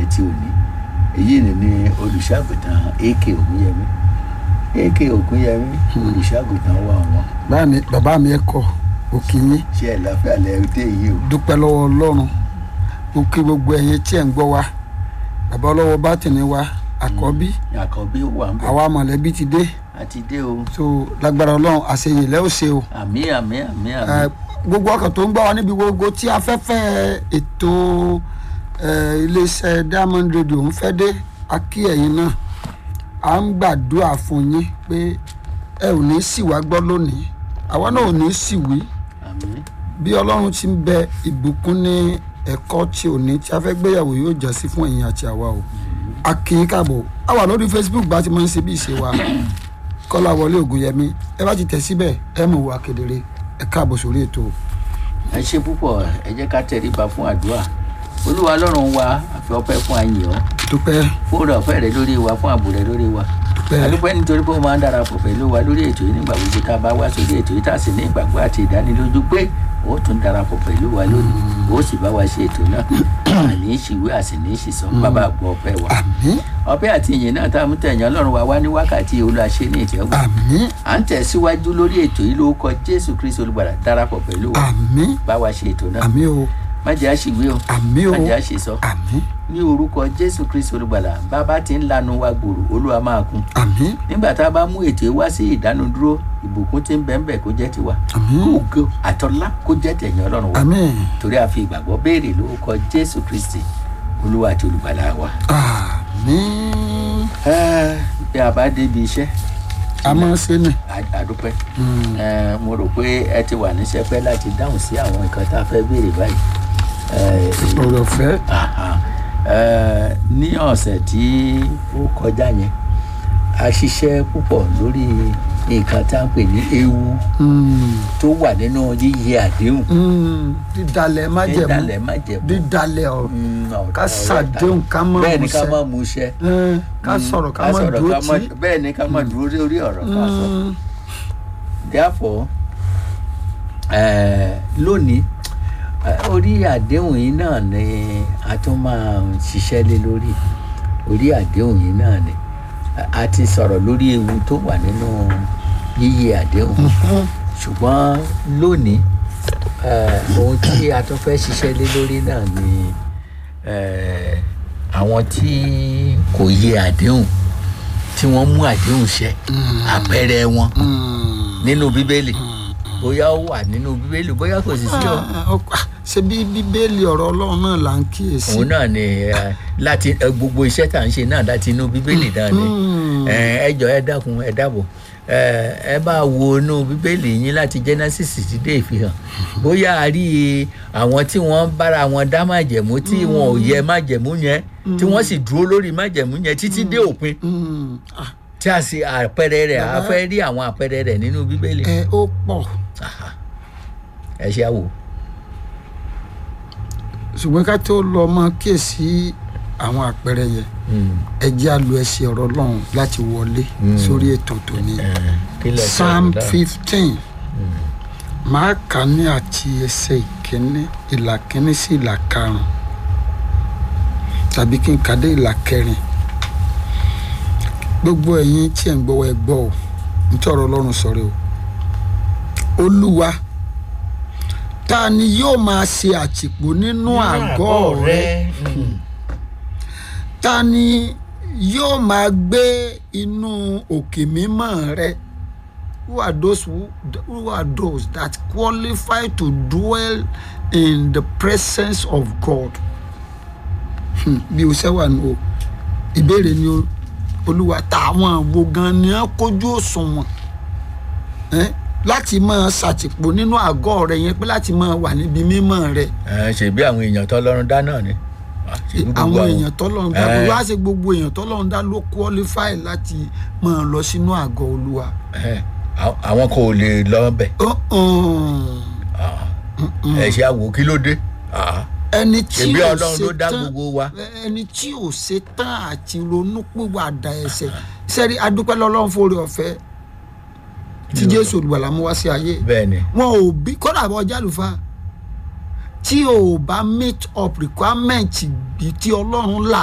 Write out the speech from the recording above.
ti òní èyí ni ní olùṣàgùtàn ak ògúnyẹmí ak ògúnyẹmí olùṣàgùtàn wà wọn báà mi bàbá mi ẹ kọ òkì yín ṣe ẹ láfíà lẹ́yìn dé yìí o dúpẹ́ lọ́wọ́ ọlọ́run mo kí gbogbo ẹ̀yin tí ẹ̀ ń gbọ́ wa bàbá ọlọ́wọ́ bátìní wa àkọ́bí àkànbí wà ń bọ̀ àwa mọ̀lẹ́bí ti dé àti dé o so lágbára ọlọ́run àṣeyè lẹ́ ò ṣe o àmì àmì àmì Eh, àmì gbogbo ọkàn tó ń gbọ́ wa níbi gbogbo tí afẹ́fẹ́ ètò eh, iléeṣẹ́ diamond radio ń fẹ́ dé a kí ẹ̀yin náà à ń gbàdúrà fún yín pé ẹ ò ní sì wá gbọ́ lónìí àwa náà ò ní sì wí àmì bí ọlọ́run ti ń bẹ ìbùkún ní ẹ̀kọ́ tí ò ní tí a fẹ́ gbéyàwó yóò jẹ́ sí fún ẹ̀yin àti àwa o a kì í káàbọ̀ a wà lórí facebook bá ti máa ń ṣe bí ìṣe wa kọ́lá wọlé ògùnyẹmí ẹ bá ti tẹ̀ síbẹ̀ ẹ mọ̀ wá kedere ẹ káàbọ̀ sórí ètò ẹ ṣe púpọ̀ ẹ jẹ́ ká tẹríba fún àdúrà olúwa ọlọ́run wa àfi ọpẹ́ fún àyìn ọ́ dúpẹ́ fún ọ̀rọ̀ ọ̀fẹ́ rẹ lórí wa fún ààbò rẹ lórí wa dúpẹ́ adúpẹ́ nítorí pé ó máa ń darapọ̀ pẹ̀lú wa lórí ètò yìí nígbà gbogbo tá a bá wá sórí ètò yìí tá a sì ní ìgbàgbọ́ àti ìdánilójú pé ó tún darapọ̀ pẹ̀lú wa lónìí ó sì bá wa ṣe ètò náà àní ìṣìwé àsì ní ìṣìsọ bàbá àgbọ̀ ọpẹ́ wa àmín ọpẹ́ àti ìyìn náà tá a mú tẹ̀yàn ọlọ́run wa wá ní wákàtí olùwàṣẹ ní ìtẹ́wọ́ àmín à ń tẹ̀síwájú lórí ètò yìí lórúkọ jésù kristu olùgbàlà darapọ̀ pẹ̀lú wa àmín bá wa ṣe ètò náà àmín o má jẹ́ àṣìwé o àmín o má jẹ́ àṣìsọ àmín ní orúkọ jésù kristu olùgbàlà bàbá tí ń lanu wa gbòòrò olúwa máa kún àmín nígbà tá a bá mú ètò yìí wá sí ìdánudúró ìbùkún tí ń bẹ ń bẹ kó jẹ́ tiwa àmín ògo àtọ́lá kó jẹ́ tẹ̀yìn ọlọ́run wa àmín torí a fi ìgbàgbọ́ béèrè lórúkọ jésù kristi olúwa àti olùgbàlà wa. àmín Ẹ́, bí a bá débi iṣẹ́ àmọ́ ṣe ni a- àdúpẹ́ Ẹ́, mo rò pé ẹ ti wà ní sẹpẹ́ láti dáhùn sí àwọn nǹkan tá a fẹ́ béèrè báyìí. Ẹ́, èyí- ọ̀rọ̀ ọ̀fẹ́ Aha. Ẹ́, ní ọ̀sẹ̀ tí ó kọjá yẹn a ṣiṣẹ́ púpọ̀ lórí nǹkan tá à ń pè ní ewu Mm, tó wà nínú yíyẹ àdéhùn mm, dídalẹ̀ májẹ̀mú dídalẹ̀ májẹ̀mú dídalẹ̀ ọ̀rọ̀ Mm, ọ̀rọ̀- ká ọ̀rọ̀ ṣàdéhùn ká má bẹ́ẹ̀ ni ká múṣẹ. má mú iṣẹ́ Eh, ká sọ̀rọ̀ ká má sọ̀rọ̀ dúró ká má- tì bẹ́ẹ̀ ni ká má dúró lórí ọ̀rọ̀ ká sọ Mm, therefore eh, lónìí eh, orí àdéhùn yìí náà ni a tún máa ń ṣiṣẹ́ lé lórí orí àdéhùn yìí náà ni A- a ti sọ̀rọ̀ lórí ewu tó wà nínú yíyẹ àdéhùn mhm. ṣùgbọ́n lónìí eh, ohun tí a tún fẹ́ ṣiṣẹ́ lé lórí náà ni eh, àwọn tí kò yẹ àdéhùn tí wọ́n mú àdéhùn ṣẹ àpẹẹrẹ wọn Mm. nínú bíbélì bóyá ó wà nínú bíbélì bóyá kò sì sí o Ah, ó- ah, ṣe bí bíbélì ọ̀rọ̀ ọlọ́run náà là ń kíyèsí. òun náà ni eh, láti eh, gbogbo iṣẹ́ tá à ń ṣe náà láti inú bíbélì náà ni Mm. Eh, ẹ jọ ẹ dákun ẹ dábọ̀ Eh, ẹ bá wo inú bíbélì yín láti genesis ti dé ìfihàn bóyá a rí àwọn tí wọ́n bára wọn dá májẹ̀mú tí wọn ò yẹ májẹ̀mú yẹn tí wọ́n sì dúró lórí májẹ̀mú yẹn títí dé òpin Mm. Ah, tí a sì àpẹẹrẹ rẹ̀ a fẹ́ rí àwọn àpẹẹrẹ rẹ̀ nínú bíbélì ẹ ó pọ̀ Aha. ẹ ṣe àwò. ṣùgbọ́n ká tó lọ mọ kíyèsí àwọn àpẹẹrẹ yẹn Mm. ẹ jẹ́ àlù ẹsẹ̀ ọ̀rọ̀ ọlọ́run láti wọlé sórí ètò tòní. Eh, kí lẹ sọ psalm ọ̀dà? fifteen máa kà ní àti ẹsẹ̀ ìkíní ìlà kíní sí ìlà karùn-ún tàbí kí n kà dé ìlà kẹrin gbogbo ẹ̀yin tí ẹ̀ ń gbọ́ ẹ gbọ́ o nítorí ọ̀rọ̀ ọlọ́run sọ̀rọ̀ o olúwa ta ni yóò máa ṣe àtìpó nínú àgọ́ rẹ Mm. ta ni yóò máa gbé inú òkè mímọ́ rẹ who are those who, who are those that qualify to dwell in the presence of God Hmm, bí o ṣe wà ní o ìbéèrè ni o olúwa táwọn àwo gan ni wọn kójú òṣùwọ̀n eh, láti máa ṣàtìpó nínú àgọ́ rẹ yẹn pé láti máa wà níbi mímọ́ rẹ ẹ ṣèbí àwọn èèyàn tọ́lọ́run dá náà ni Ah, ṣèbí gbogbo àwọn èèyàn tọ́lọ́run dá Eh. wá ṣe gbogbo èèyàn tọ́lọ́run dá ló qualify láti máa lọ sínú àgọ́ olúwa. Eh, àwọn- àwọn kò lè lọ bẹ̀ Uh-uh. ẹ ṣe àwò kí ló dé Ah, ẹni tí ṣèbí ò ọlọ́run ló ṣe dá tán gbogbo wa ẹni tí ò ṣe tán àti ronú pìwàdà ẹ̀ṣẹ̀ sẹ́rí adúpẹ́ lọ́lọ́run fòrè ọ̀fẹ́ tí jésù olùgbàlà mú wá sí ayé bẹ́ẹ̀ ni wọn ò bí kódà bọ́ jálùfà tí o bá meet up requirement bí tí ọlọ́run là